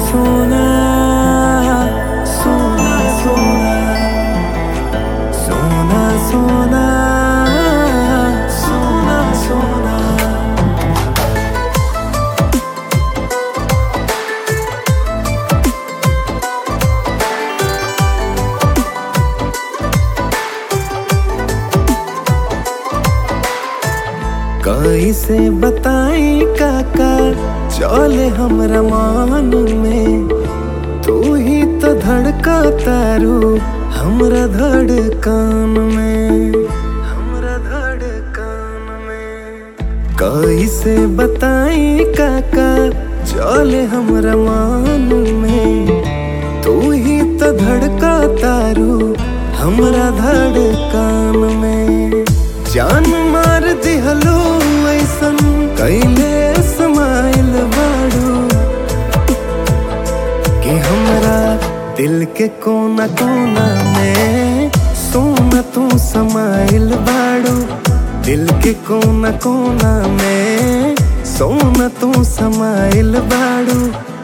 सोना सोना सोना सोना सोना सोना सोना कैसे बताई काका चले हमरा मान में तू ही तो धड़का तारू हमरा धड़कान में हमरा धड़कान में कैसे बताई काका चले हमरा मान में तू ही तो धड़का तारू हमरा धड़कान में जान मार दिहलो ऐसन कैले समाइल बाड़ू कि हमरा दिल के कोना कोना में सोना तू समाइल बाड़ू दिल के कोना कोना में सोना तू समाइल बाड़ू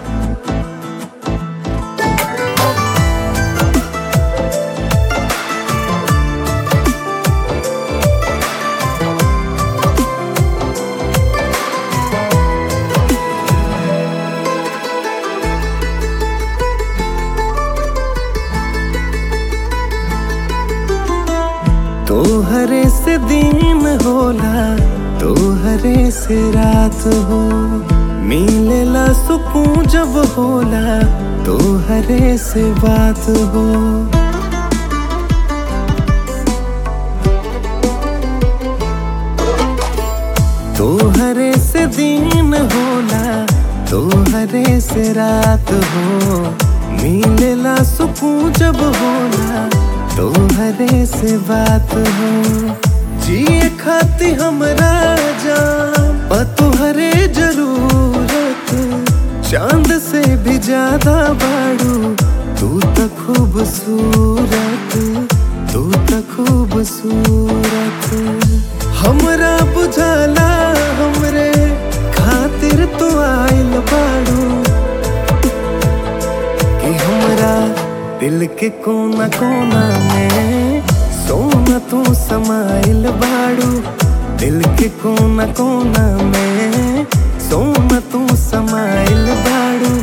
तोहरे से दिन होला तोहरे से रात हो मिलेला सुकून जब होला तोहरे से बात हो तोहरे से दिन होला तोहरे से रात हो मिलेला सुकून जब होला तोहरे से बात हो जिए खाती हमरा जान बा तोहरे जरूरत चांद से भी ज्यादा बाड़ू तू तो खूबसूरत तू तो खूबसूरत हमरा बुझाला हमरे खातिर तू आइल बाड़ू कि हमरा दिल के कोना कोना में सोना तू समाइल बाड़ू दिल के कोना कोना में सोना तू समाइल बाड़ू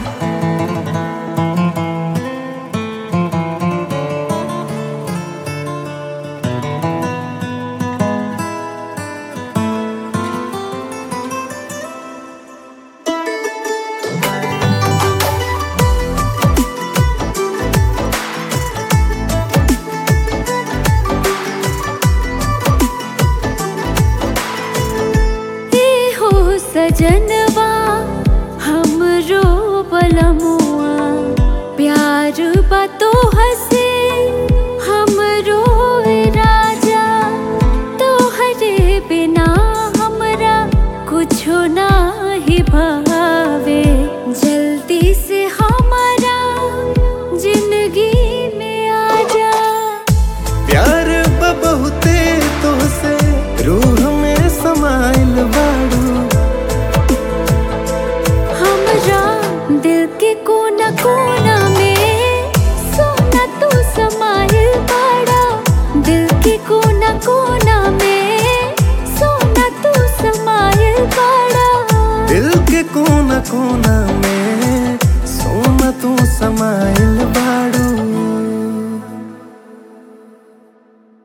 ए हो सजनवा हमरो बलमुआ प्यार बा तो हसे हमरो ए राजा तोहरे बिना हमरा कुछो नाही भावे जल्दी से हमारा जिंदगी में आ जा प्यार बा बहुते तोसे रूह में समाइल बाड़ू हमरा दिल के कोना कोना में सोना तू समाइल बाड़ा दिल के कोना कोना में सोना तू समाइल बाड़ा दिल के कोना कोना में सोना तू समाइल